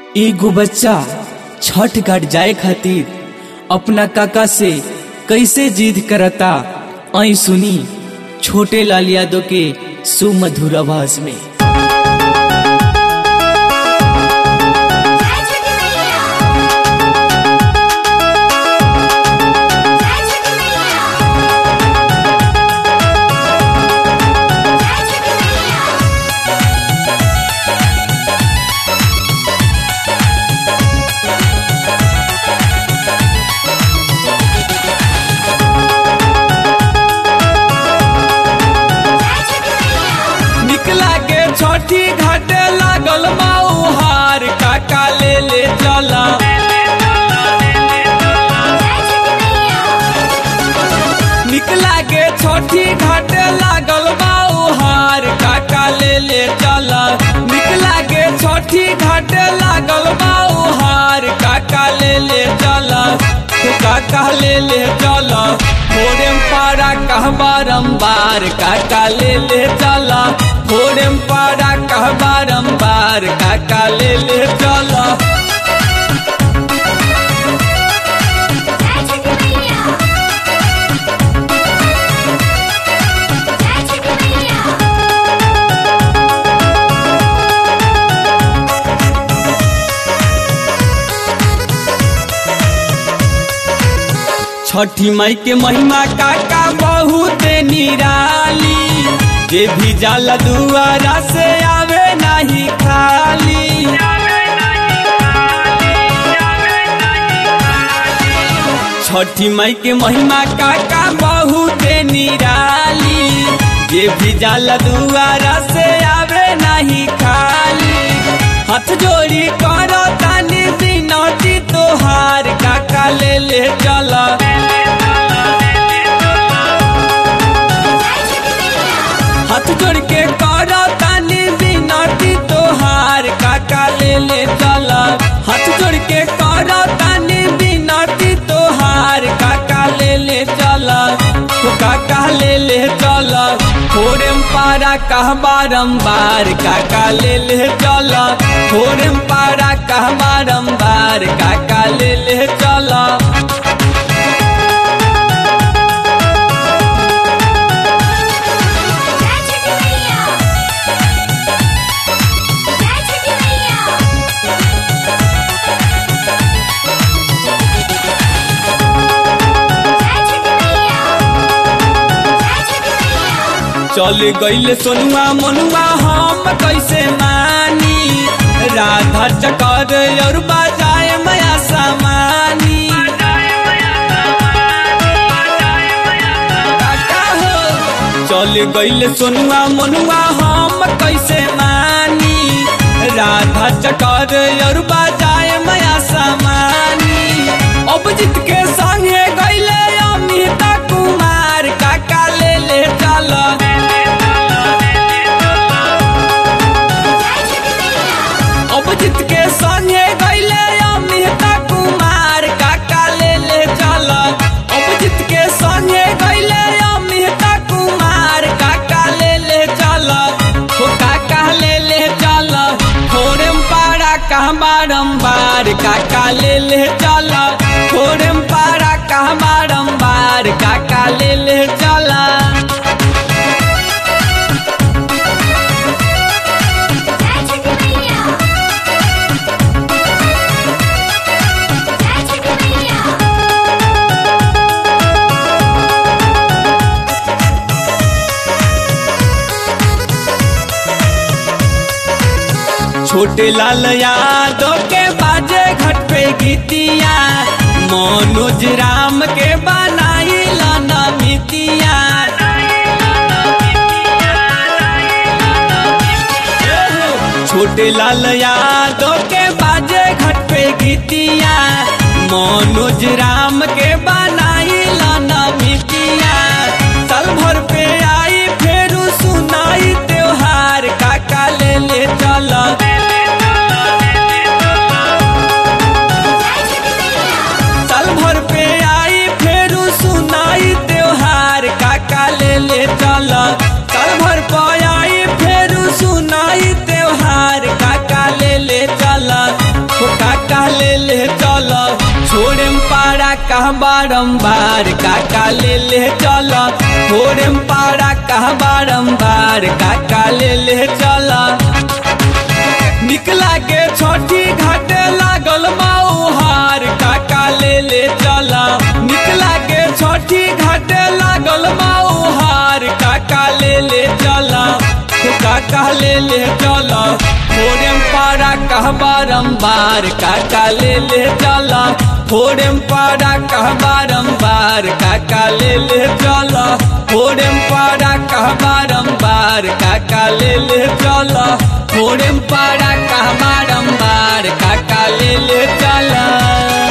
एगो बच्चा छठ घाट जाए खातिर अपना काका से कैसे जिद करता आई सुनी छोटे लाल यादव के सुमधुर आवाज में निकला के छठी घाटे लागल माउहार काका ले ले चला निकला के छठी घाटे लागल माउहार काका ले ले चला निकला के छठी घाटे लागल माउहार काका ले ले चला तो काका ले ले चला थोड़े पारा कह बारम्बार काका ले ले चला थोड़े पारा कह बारम्बार काका ले ले चला छठी माई के महिमा काका बहुत निराली जे भी जाला दुआरा से आवे नहीं खाली छठी माई के महिमा काका बहुत निराली जे भी जाला दुआरा से आवे नहीं खाली हाथ जोड़ी करो तानी बिनती तोहार काका ले ले चला हाथ जोड़ के करो तानी बिनती तोहार काका ले ले चला हाथ जोड़ के करो तानी बिनती तोहार काका ले ले चला तो काका ले ले चला थोड़े पारा कह बारम्बार काका ले ले चला थोड़े पारा कह बारम्बार काका ले ले चला चल गईले सोनुआ मनुआ हम कैसे मानी राधा चकर और बाजाए माया सामानी काका हो चल गईले सोनुआ मनुआ हम कैसे मानी राधा चकर और बाजाए माया सामानी अब जीत के संगे गईले अमिता कुमार काका ले ले चल अभिजीत के संगे गईले अमिता कुमार काका ले ले चल अभिजीत के संगे गईले अमिता कुमार काका ले ले चल तो काका ले ले चल थोड़े पारा कह बारम्बार काका ले ले चल थोड़े पारा कह बारम्बार काका ले ले चला छोटे लाल यादव के बाजे घट पे गीतिया मनोज राम के बनाई लाना मितिया छोटे लाल यादव के बाजे घट पे गीतिया मनोज राम के बनाई लाना मितिया साल भर पे आई फिर सुनाई त्योहार काका ले ले चला साल भर पे आई फिर सुनाई त्योहार काका ले ले चला साल भर पे आई फिर सुनाई त्योहार काका ले ले चला तो काका ले ले चल छोड़े पारा कह बारम्बार काका ले ले चल छोड़े पारा कह बारम्बार काका ले ले चल निकला के छोटी घाटे लागल माउहार काका ले ले चल निकला के छोटी घाटे लागल माउहार काका ले ले चल तो काका ले ले चल थोड़े पारा कह बारम्बार काका ले ले चल थोड़े पारा कह बारम्बार काका ले ले चल थोड़े पारा कह बारम्बार काका ले ले चल थोड़े पारा कह बारम्बार काका ले ले चल